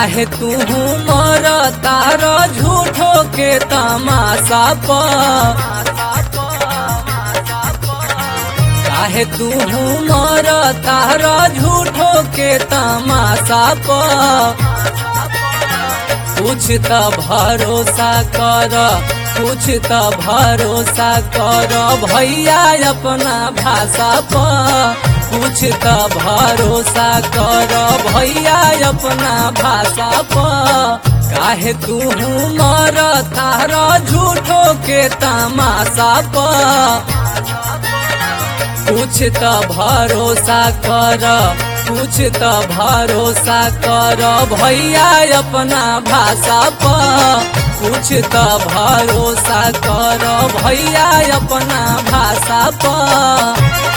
काहे तू मर तार झूठो के तमाशा प काहे तू मर तार झूठो के तमाशा प कुछ त भरोसा कर कुछ त भरोसा कर भैया अपना भाषा प कुछ त भरोसा कर भैया अपना भाषा प काहे तू मर तार झूठो के तमाशा प कुछ त भरोसा कर कुछ त भरोसा कर भैया अपना भाषा प कुछ त भरोसा कर भैया अपना भाषा प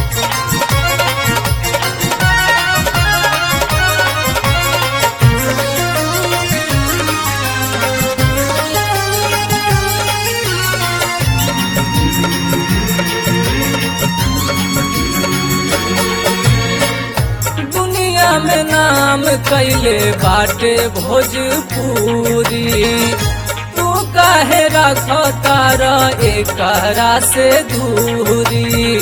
दुनिया में नाम कैले बाटे भोजपुरी तू काहे रख तार एकरा से दूरी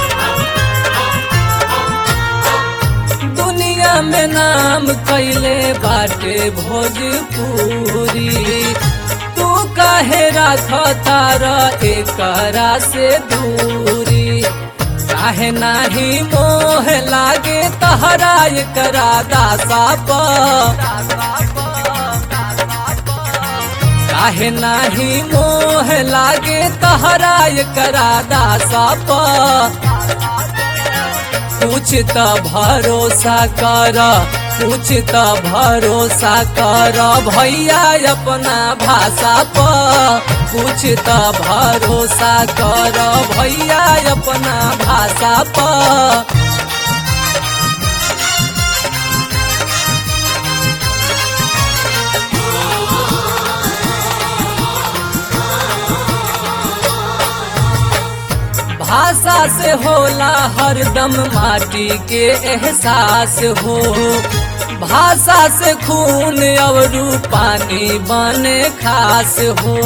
दुनिया में नाम कैले बाटे भोजपुरी तू काहे रख तार एकरा से दूरी काहे नाही मोह लागे तहरा एकरा दासा प काहे नाही मोह लागे तहरा एकरा दासा प कुछ त भरोसा कर कुछ त भरोसा कर भैया अपना भाषा प कुछ त भरोसा कर भैया अपना भाषा प भाषा से होला हरदम माटी के एहसास हो भाषा से खून और पानी बने खास हो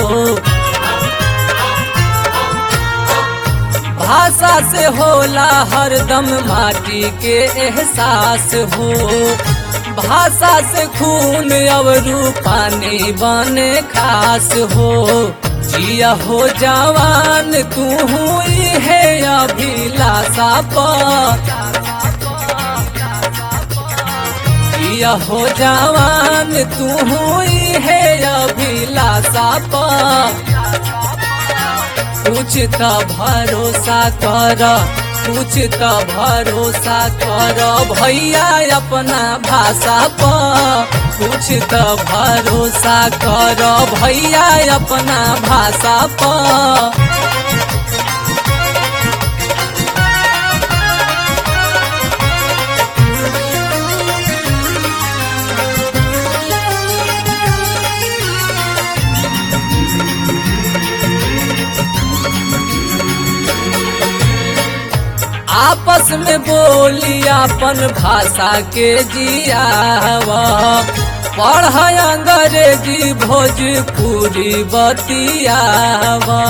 भाषा से होला हरदम माटी के एहसास हो भाषा से खून और पानी बने खास हो जिया हो जवान तू हुई है अभिलाषा प जिया हो जवान तू हुई है अभिलाषा प कुछ त भरोसा कर कुछ त भरोसा कर भैया अपना भाषा प कुछ त भरोसा कर भैया अपना भाषा प आपस में बोली अपन भाषा के जियावा पढ़ अंग्रेजी भोजपुरी बतियावा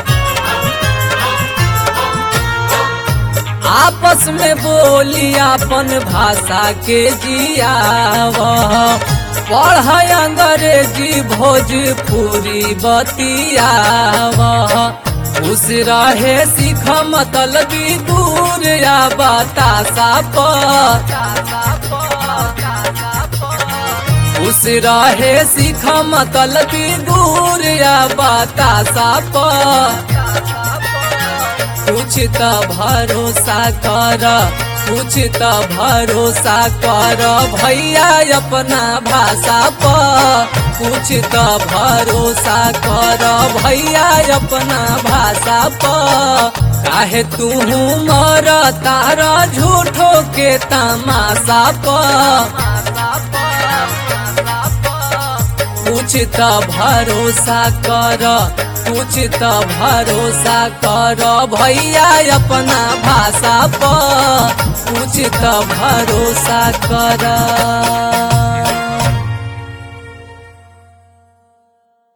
आपस में बोली अपन भाषा के जियावा पढ़ अंग्रेजी भोजपुरी बतियावा खुश रहे सीख मतलबी दूर या बतासा प खुश रहे सीख मतलबी दूर या बतासा प कुछ त भरोसा कर कुछ त भरोसा कर भैया अपना भाषा प कुछ त भरोसा कर भैया अपना भाषा प काहे तू मर तार झूठो के तमाशा प कुछ त भरोसा कर कुछ त भरोसा कर भैया अपना भाषा प कुछ त भरोसा कर